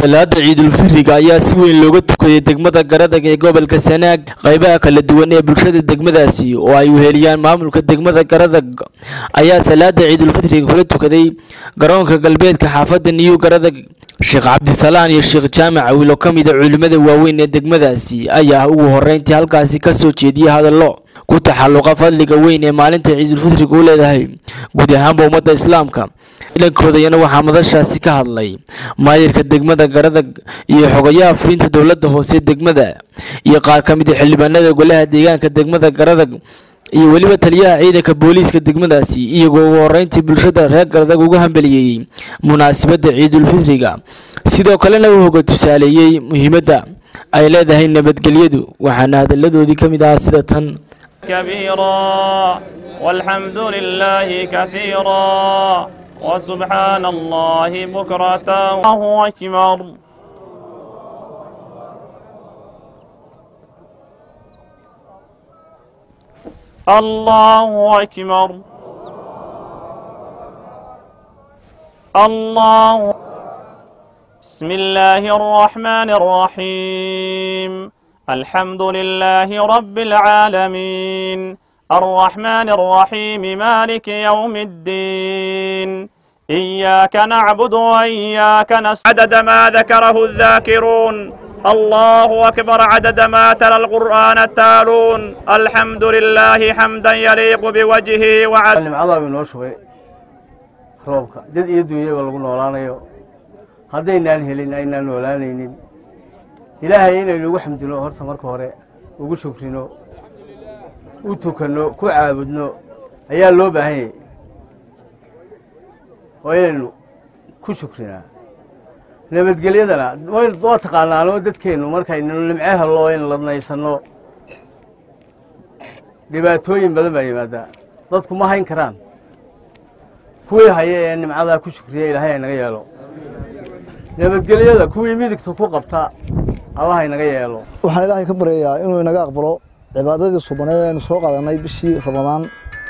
salaada ciidulfitriga ayaa si weyn looga tukaday degmada garadag ee gobolka sanaag qaybaha kala duwan ee bulshada degmadaasi oo ay weheliyaan maamulka degmada garadag ayaa salaada ciidulfitriga kula tukaday garoonka galbeedka xaafadda niyu garadag sheekh cabdisalaan iyo sheekh jaamac awil oo ka mid a culimmada waaweyn ee degmadaasi ayaa ugu horreyntii halkaasi ka soo jeediyey hadallo ku taxalluqa fadliga weyn ee maalinta ciidulfitriga u leedahay guud ahaanba ummadda islaamka ciidankoodayana waxaa madashaasi ka hadlay maayirka degmada garadag iyo xogayaha fulinta dowladda hoose degmada iyo qaar ka mid a xildhibaanada golaha deegaanka degmada garadag iyo weliba taliyaha ciidanka booliiska degmadaasi iyagoo ugu horreyntii bulshada reer garadag uga hambaliyeeyey munaasabadda ciidulfitriga sidoo kalena uu hoga tusaaleeyey muhiimadda ay leedahay nabadgelyadu waxaana hadalladoodii ka mid ahaa sida tan كبيرا والحمد لله كثيرا وسبحان الله بكرة الله أكبر الله أكبر الله بسم الله الرحمن الرحيم الحمد لله رب العالمين الرحمن الرحيم مالك يوم الدين إياك نعبد وإياك نستعين عدد ما ذكره الذاكرون الله أكبر عدد ما تلا القرآن التالون الحمد لله حمدا يليق بوجهه وعد nimcadaa buu inoo shubay roobka dad iyo dunyaba lagu noolaanayo haddaynaan helin aynaan noolaanaynin ilaahay inaynu ugu xamdino horta marka hore ugu shukrino u tukanno ku caabudno ayaa loo baahan yahay oo inaynu ku shukrinaa nabadgelyadana waa taqaanaanoo dadkeennu markaynu nimce hello in ladnaysanno dhibaatooyin badan baa yimaadaa dadku ma hayn karaan kuwii haya ee nimcadaa ku shukriya ilaahay aynaga yeelo nabadgelyada kuwii midigta ku qabta allah inaga yeelo waxaan ilaahay ka baryayaa inuu inaga aqbalo cibaadadii subaneed aynu soo qaadanay bishii ramadaan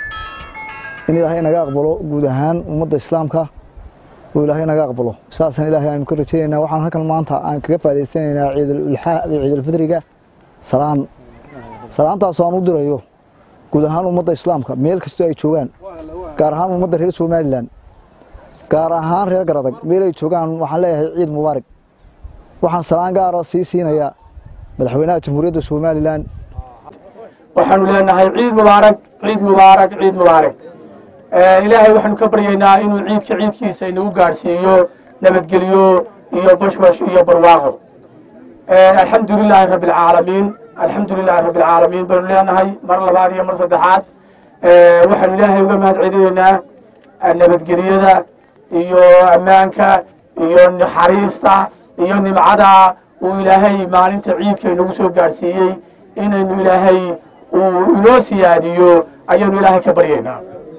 in ilaahay inaga aqbalo guud ahaan ummadda islaamka oo ilaahay inaga aqbalo saasaan ilaahay aynu ka rajaynaynaa waxaan halkan maanta aan kaga faa'idaysanaynaa ciidulfitriga salaan salaantaasoo aan u dirayo guud ahaan ummadda islaamka meel kastoo ay joogaan gaar ahaan ummadda reer somalilan gaar ahaan reer garadag meel ay joogaan waxaan leeyahay ciid mubaarak waxaan salaan gaara sii siinayaa madaxweynaha jamhuuriyadda somalilan waxaanu leenahay ciid mubaarak ciid mubaarak ciid mubaarak ilaahay waxaanu ka baryaynaa inuu ciidka ciidkiisa inagu gaadhsiiyo nabadgelyo iyo bashbash iyo barwaaqo alxamdu lilaahi rabbi alcaalamiin alxamdu lilaahi rabbi alcaalamiin baynu leenahay mar labaad iyo mar saddexaad waxaanu ilaahay uga mahad celinaynaa nabadgelyada iyo ammaanka iyo naxariista iyo nimcada uu ilaahay maalinta ciidka inagu soo gaadhsiiyey inaynu ilaahay uu inoo siyaadiyo ayaanu ilaahay ka baryaynaa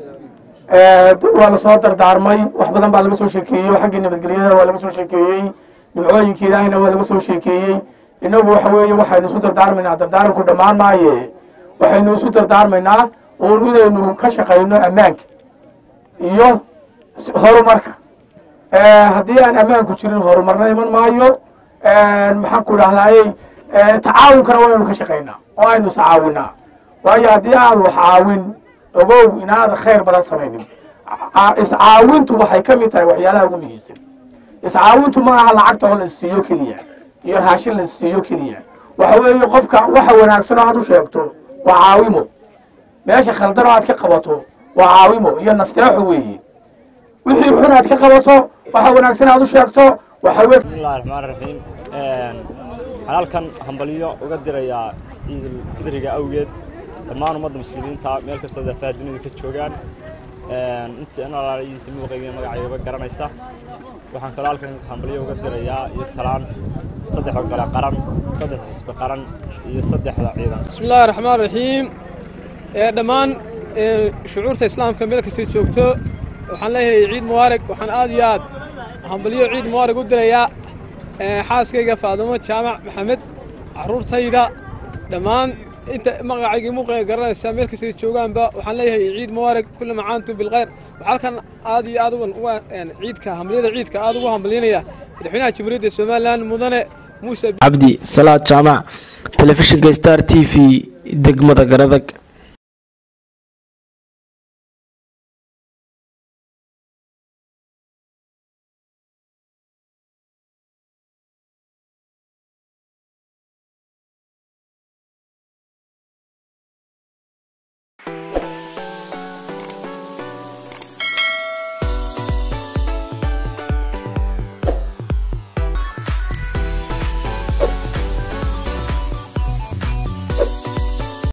waa lasoo dardaarmay wax badan baa laga soo sheekeeyey xaggii nabadgelyada waa laga soo sheekeeyey nimcooyinka ilaahayna waa laga soo sheekeeyey inagu waxa weeye waxaynu isu dardaarmaynaa dardaaranku dhammaan maaye waxaynu isu dardaarmaynaa uun inaynu ka shaqayno ammaanka iyo horumarka haddii aan ammaanku jirin horumarna iman maayo maxaan ku idhahdayey tacaawunkana waynu ka shaqaynaa oo aynu iscaawinaa waayo haddii aad wax caawin ogow inaad khayr badan samaynin iscaawintu waxay ka mid tahay waxyaalaha ugu muhiimsan iscaawintu ma aha lacagta oo la siiyo keliya iyo raashin la siiyo keliya waxa weeye qofka waxa wanaagsan oo aad u sheegto waa caawimo meesha khaldan oo aad ka qabato waa caawimo iyo nasteexo weeye wixii xun aad ka qabato waxa wanaagsan aad u sheegto waxa weye bismillahi raxmaan raxiim waxaan halkan hambalyo uga dirayaa ciidulfitriga awgeed dhammaan ummadda muslimiinta meel kastoo daafaha dunida ka joogaan intii in alaala inta muuqayga magacayaba garanaysa waxaan kaloo halkan hambalyo uga dirayaa iyo salaan saddex ogole qaran saddex xisbi qaran iyo saddexda ciidan bismi illahi raxmaan raxiim dhammaan shucuurta islaamka meel kastay joogto waxaan leeyahay ciid mubaarak waxaan aad iyo aad hambalyo ciid mubaarak u dirayaa xaaskayga faadumo jaamac maxamed caruurtayda dhammaan inta magacaygii muuqayga garanaysaa meel kastay joogaanba waxaan leeyahay ciid mubaarak kulla macaantum bilkhayr waxaa halkan aad iyo aad ugan uga ciidka hambalyada ciidka aad ugu hambalyanaya madaxweynaha jamhuuriyadda somalilan mudane muuse cabdi salaad jaamac telefishinka star t v degmada garadag